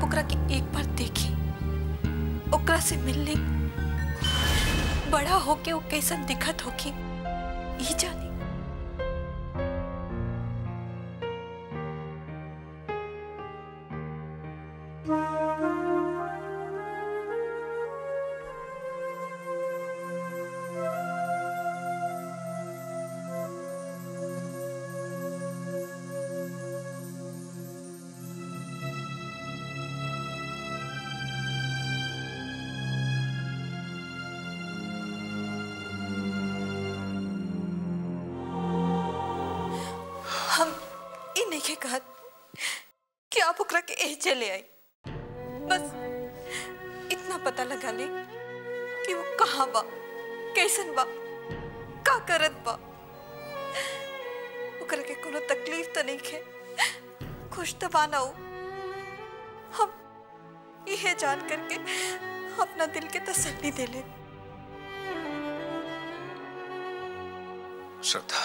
ओकरा के एक बार देखी ओकरा से मिलने बड़ा होके वो कैसन दिखत होगी ई जानी हम ई नहीं कहत कि आप ओकरा के एह चले आई बस इतना पता लगा ले कि वो कहाँ बा कैसन बा का करत बा ओकरा के कोनो तकलीफ तो नहीं खे खुश तो बाना हो हम यह जान करके अपना दिल के तसल्ली दे ले श्रद्धा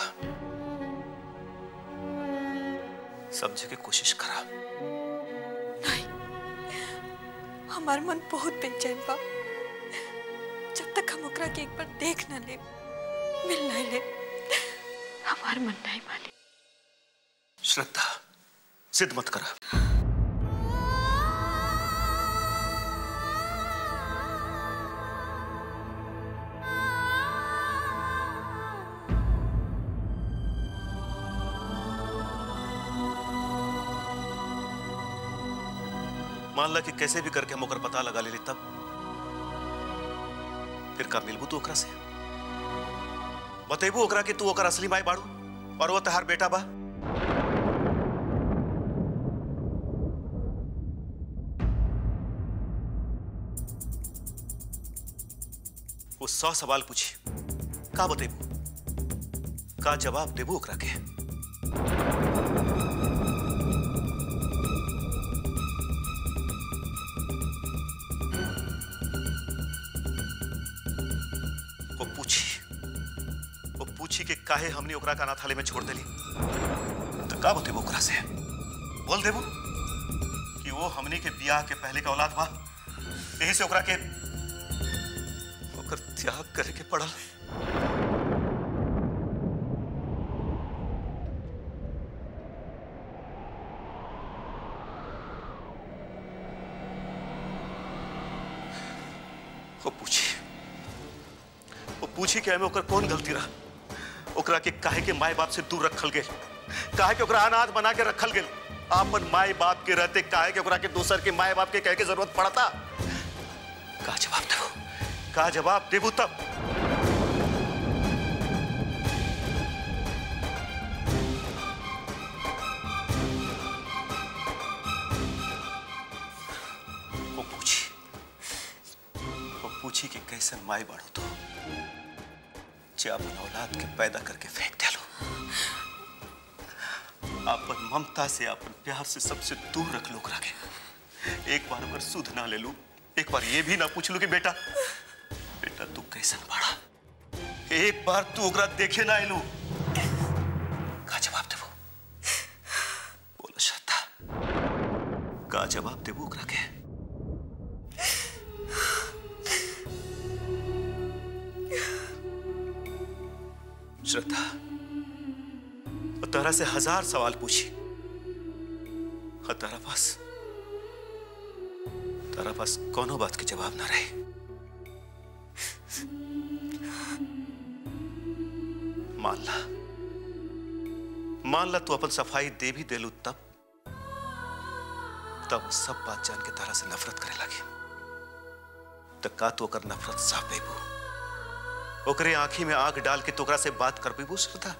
समझे की कोशिश करा नहीं हमार मन बहुत बेचैन बा जब तक हम ओकरा के एक बार देख न ले मिल न ले हमार मन नहीं माने श्रद्धा जिद मत करा मान ला कि कैसे भी करके हम ओकर पता लगा ले ली तब फिर का मिलबू तू ओकरा से बतेबू ओकरा कि तू ओकर असली माई बाड़ू और वो तहार बेटा बा वो सौ सवाल पूछी का बतेबू का जवाब देबू ओकरा के वो पूछी वो पूछी कि काहे हमने ओकरा का अनाथालय में छोड़ देली तो का बतेबू ओकरा से बोल देबू कि वो हमने के बियाह के पहले का औलाद बा यही से ओकरा के ओकर त्याग करे के पड़ल वो पूछी वो पूछी कि हमें ओकर कौन गलती रहा ओकरा के काहे के माए बाप से दूर रखल गेल काहे के ओकरा अनाथ बना के रखल गेल आपन माए बाप के रहते काहे के ओकरा के दूसर के माए बाप के कहे के जरूरत पड़ता का जवाब देबू का जवाब देबू तब वो पूछी वो पूछी कि कैसन माई बाड़ो तो जे अपन औलाद के पैदा करके फेंक देलो अपन ममता से अपन प्यार से सबसे दूर रख लो ओकरा के एक बार अगर सुध ना ले लू एक बार ये भी ना पूछ लू कि बेटा बेटा तू कैसन बाड़ा एक बार तू ओकरा देखे ना आलू का जवाब देबो बोलो श्रद्धा का जवाब देबो ओकरा के श्रद्धा और तारा से हजार सवाल पूछी और तारा पास तारा पास कोनो बात के जवाब ना रहे मान ला मान ला तू अपन सफाई दे भी देलू तब तब वो सब बात जान के तारा से नफरत करे लगी तो का तू ओकर नफरत साफ पेबू ओकरे आंखी में आंख डाल के तोकरा से बात कर पेबू श्रद्धा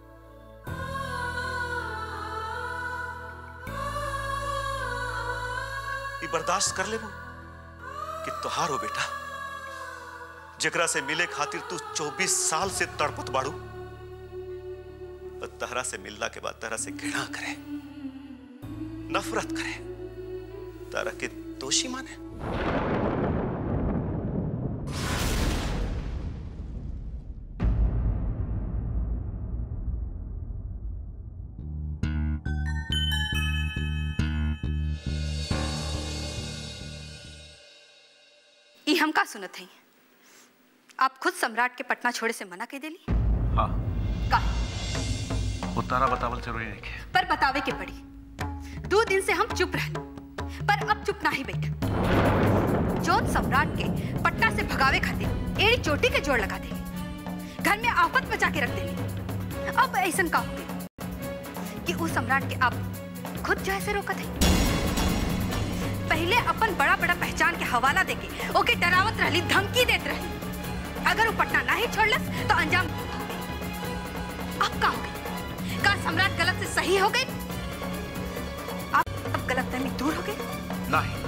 ये बर्दाश्त कर लेबू कि तोहार हो बेटा जकरा से मिले खातिर तू 24 साल से तड़पत बाड़ू और तहरा से मिलना के बाद तहरा से घृणा करे नफरत करे तारा के दोषी माने हम का सुनत हई आप खुद सम्राट के पटना छोड़े से मना कह देली हाँ का वो तारा बतावल जरूरी नहीं के पर बतावे के पड़ी दो दिन से हम चुप रहनी पर अब चुप ना ही बैठ जोन सम्राट के पटना से भगावे खातिर एड़ी चोटी के जोड़ लगा देली घर में आफत मचा के रख देली अब ऐसन का हो गई कि उस सम्राट के आप खुद जो ऐसे रोकत है पहले अपन बड़ा बड़ा पहचान के हवाला देके ओके डरावत रहली धमकी देत रहली अगर वो पटना ना ही छोड़लस तो अंजाम हो गई अब का हो गई का सम्राट गलत से सही हो गई आप अब गलत फहमी दूर हो गई नहीं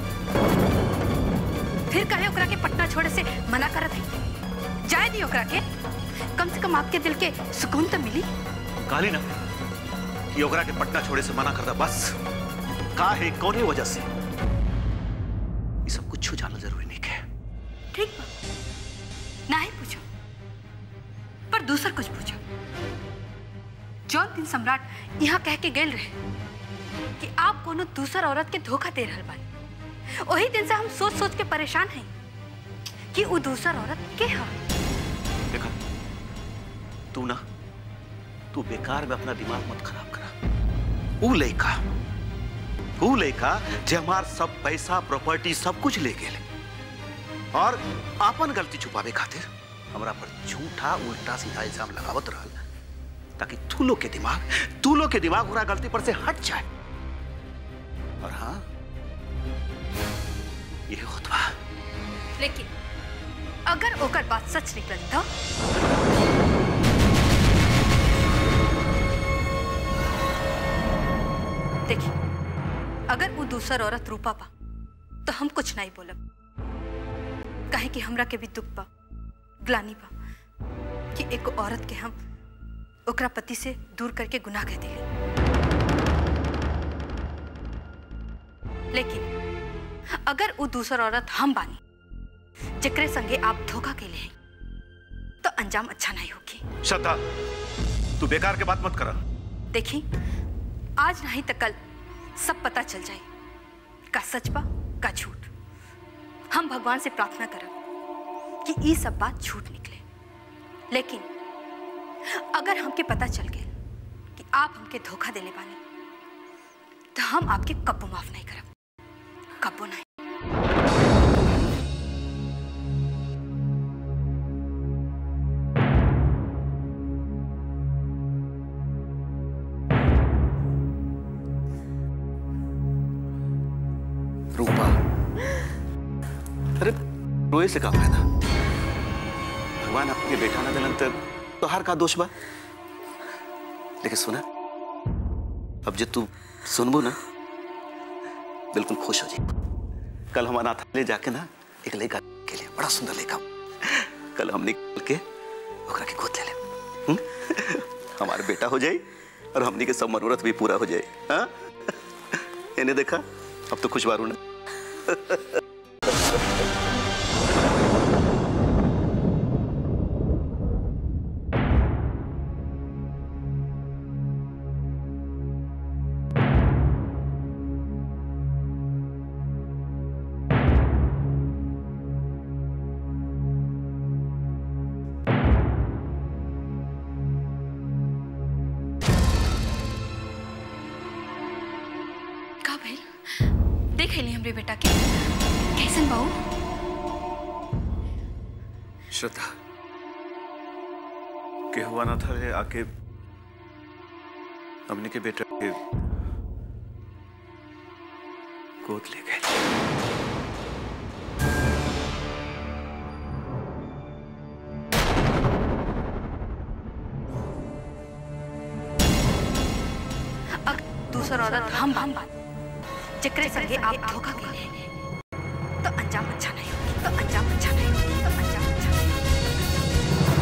फिर कहे ओकरा के पटना छोड़े से मना करत है जाए दी ओकरा के कम से कम आपके दिल के सुकून तो मिली कहली ना कि ओकरा के पटना छोड़े से मना करता बस का है कौन वजह से ये सब कुछ जानना जरूरी नहीं है ठीक बा ना ही पूछो पर दूसर कुछ पूछो जौन दिन सम्राट यहाँ कह के गेल रहे कि आप कोनो दूसर औरत के धोखा दे रहल बानी वही दिन से हम सोच सोच के परेशान हैं कि वो दूसर औरत के हा देखा तू ना तू बेकार में अपना दिमाग मत खराब करा ऊ लड़का ऊ लड़का जे हमार सब पैसा प्रॉपर्टी सब कुछ ले गेले और आपन गलती छुपावे खातिर हमरा पर झूठा उल्टा सीधा इल्जाम लगावत रहल ताकि तू लोग के दिमाग तू लोग के दिमाग पूरा गलती पर से हट जाए और हाँ ये होत बा लेकिन अगर ओकर बात सच निकल तो देखिए अगर वो दूसर औरत रूपा बा तो हम कुछ नहीं बोलब काहे कि हमरा के भी दुख बा ग्लानी बा कि एक औरत के हम ओकरा पति से दूर करके गुनाह कह दिली लेकिन अगर वो दूसर औरत हम बानी जिक्रे संगे आप धोखा के लिए तो अंजाम अच्छा नहीं होगी श्रद्धा तू बेकार के बात मत करा देखी आज नहीं तो कल सब पता चल जाए का सच बा का झूठ हम भगवान से प्रार्थना करब कि ये सब बात झूठ निकले लेकिन अगर हमके पता चल गए कि आप हमके धोखा देले बानी तो हम आपके कब्बो माफ नहीं करब कब्बो नहीं रूपा अरे रोए से का फायदा भगवान आपके बेटा ना दिलन तो हर का दोष बा लेकिन सुना अब जे तू सुनबो ना बिल्कुल खुश हो जी कल हम अनाथालय जाके ना एक लड़का के लिए बड़ा सुंदर लड़का कल हम निकल के ओकरा के गोद ले ले हुँ? हमारा बेटा हो जाए और हमनी के सब मनोरथ भी पूरा हो जाए हाँ इन्हें देखा अब तो खुश बारू ना का भइल देख ली हमरे बेटा के कैसन बाऊ श्रद्धा के हुआ ना था रे आके हमने के बेटा के गोद ले गए अगर दूसर औरत हम हम बात जिक्रे संगे आप धोखा के लिए तो अंजाम अच्छा नहीं होगी तो अंजाम अच्छा नहीं होगी तो अंजाम अच्छा नहीं होगी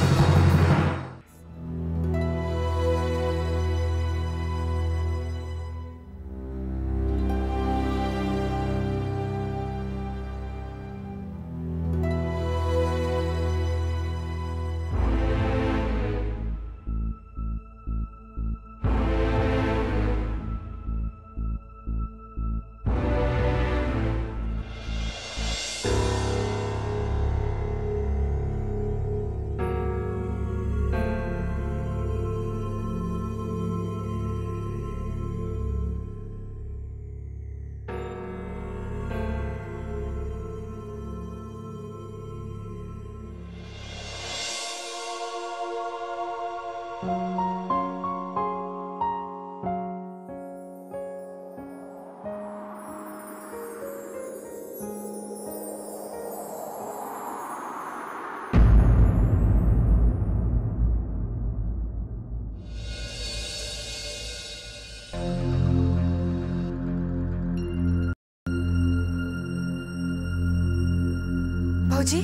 भौजी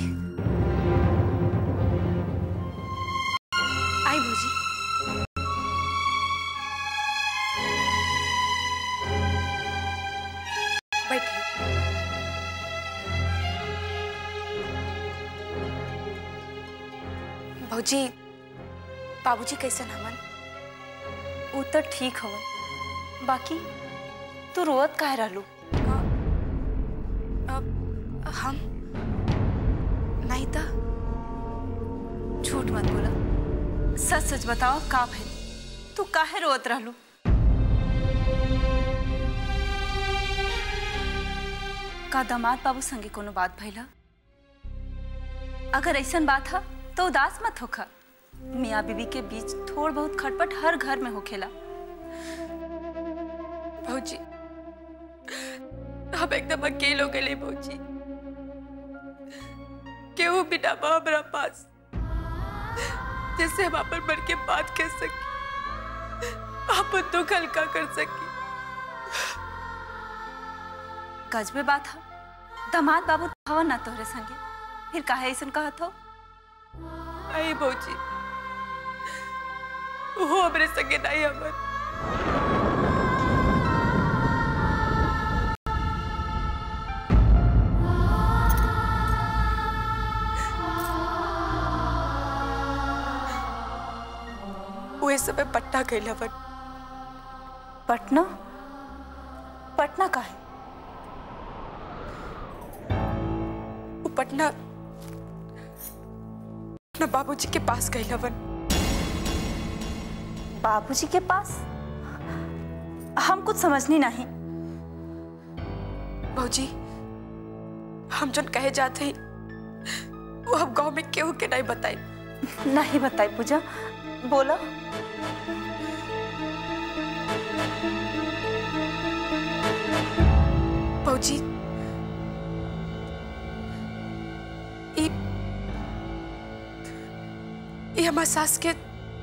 आई भौजी बैठिए भौजी बाबूजी कैसन हमन उ तो ठीक हवन बाकी तू रोवत काहे रहलू अब हम नहीं था झूठ मत बोला सच सच बताओ का भइल तू काहे रोवत रहलू का दामाद बाबू संगे कोनो बात भइल ह? अगर ऐसन बात है तो उदास मत होखा मियाँ बीबी के बीच थोड़ बहुत खटपट हर घर में होखेला भौजी हम एकदम अकेले हो गए भौजी केहू बिना बा हमरा पास जिससे हम अपन मन के बात कह सकी अपन दुख हल्का कर सकी गजबे बात है दामाद बाबू हवन ना तोहरे संगे फिर काहे ऐसन कहत हो आई भौजी वो हमरे संगे नहीं हमर वो समय पट्टा गई हवन पटना पटना काहे वो पटना अपना बाबूजी के पास गई हवन बाबूजी के पास हम कुछ समझनी नहीं भौजी हम जन कहे जाते ही वो हम गांव में केहू के नहीं बताई नहीं बताई पूजा बोला भौजी ई ई हमार सास के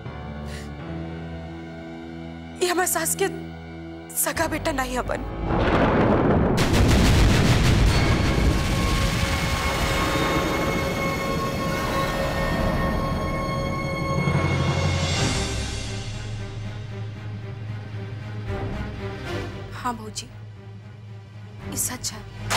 ई हमार सास के सगा बेटा नहीं हवन हाँ भौजी ई सच है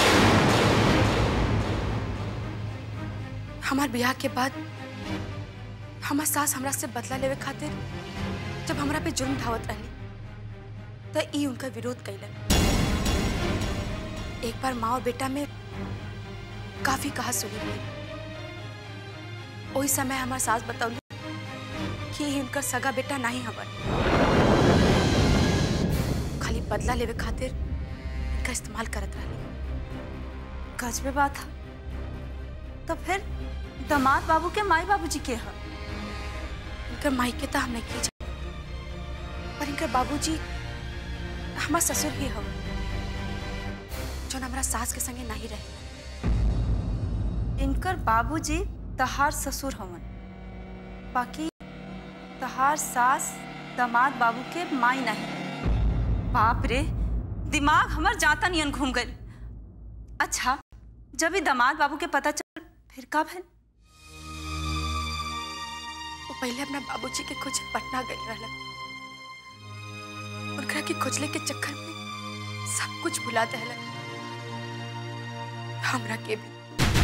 हमार ब्याह के बाद हमार सास हमरा से बदला लेवे खातिर जब हमरा पे जुर्म ढावत रहली त ई उनका विरोध कैलन एक बार माँ और बेटा में काफी कहा सुनी हुई ओही समय हमार सास बतौली कि ई उनकर सगा बेटा नहीं हवन खाली बदला लेवे खातिर इनका इस्तेमाल करत रहली गजबे बात है तो फिर दामाद बाबू के माई बाबूजी के है इनकर मायके तो हम नहीं की जाने पर इनकर बाबूजी हमार ससुर ही हो जो हमारा सास के संगे नहीं रहे इनकर बाबूजी तहार ससुर हवन बाकी तहार सास दामाद बाबू के माई नहीं बाप रे दिमाग हमर जाता नियन घूम गई अच्छा जब ये दामाद बाबू के पता चल फिर का भइल वो पहले अपना बाबूजी के खोज पटना गई रहलन उनकरा के खोजले के चक्कर में सब कुछ भुला दहलन हमरा के भी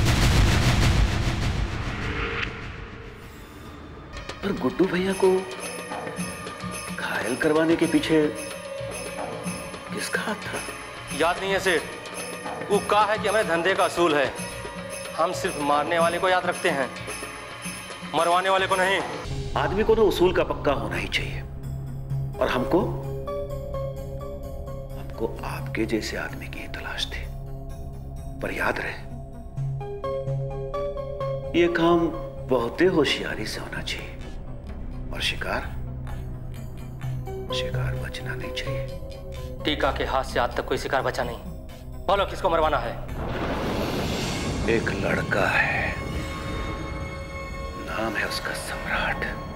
पर गुड्डू भैया को घायल करवाने के पीछे किसका हाथ था याद नहीं है सेठ वो कहा है कि हमें धंधे का असूल है हम सिर्फ मारने वाले को याद रखते हैं मरवाने वाले को नहीं आदमी को ना उसूल का पक्का होना ही चाहिए और हमको हमको आपके जैसे आदमी की ही तलाश थी पर याद रहे ये काम बहुत ही होशियारी से होना चाहिए और शिकार शिकार बचना नहीं चाहिए टीका के हाथ से आज तक कोई शिकार बचा नहीं बोलो किसको मरवाना है एक लड़का है नाम है उसका सम्राट